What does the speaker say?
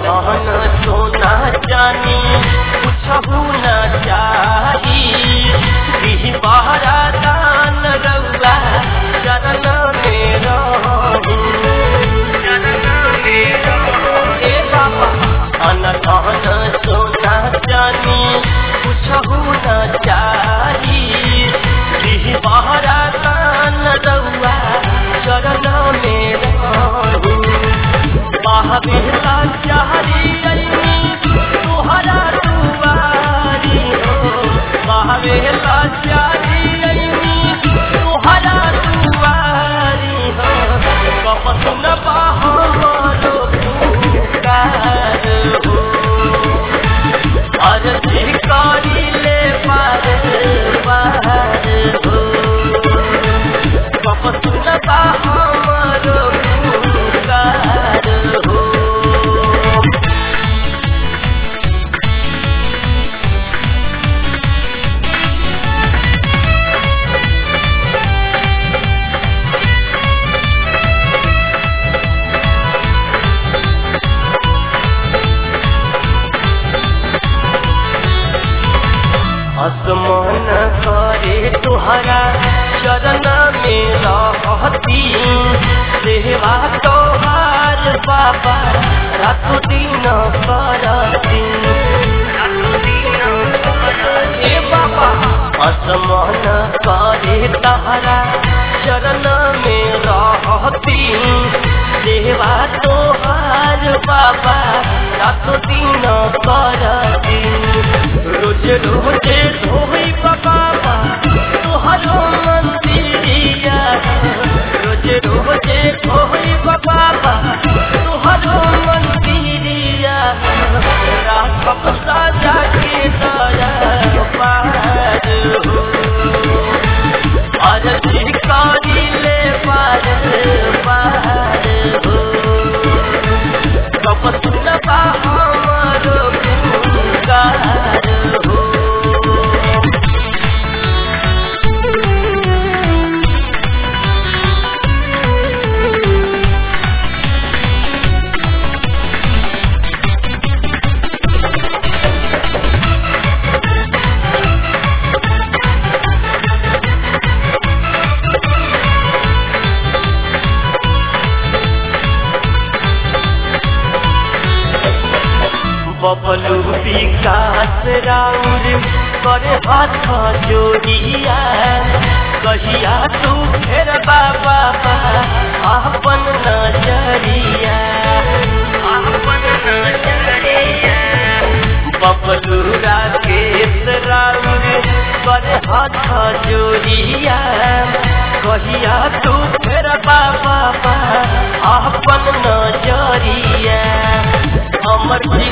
धन सोना जानी कुछहु न चाही दिही बहरा दान रउआ चरण में रहू ए बाबा धन धन सोना जानी कुछहु न चाही दिही बहरा दान रउआ चरण में रहू महावीरा चारी अली तुहरा दुआरी हो महावीरा चारी अली तुहरा दुआरी हो कपत न बाहरो पुकार हो अरजी करी ले पार पार हो कपत न बाहरो पुकार हो आसमान करे तुहरा चरण में रहती सेवा तोहार बाबा रात दिन करती ए बाबा आसमान करे तहरा चरण में रहती सेवा तोहार बाबा रात दिन करती रोज रोज धोई बाबा तोहरो मंदिरिया रोज रोज धोई बाबा तोहरो मंदिरिया राखब साजा के दया पार हो अरजी करी ले पार पार हो कपत न हमरो पुकार हो बबलू विकास राउर करे हाथ जोड़िया कहिया तू फेर बाबा अपन नजरिया अपन नजरिया बबलू राकेश राउर करे हाथ जोड़िया कहिया तू फेर बाबा अपन नजरिया हमर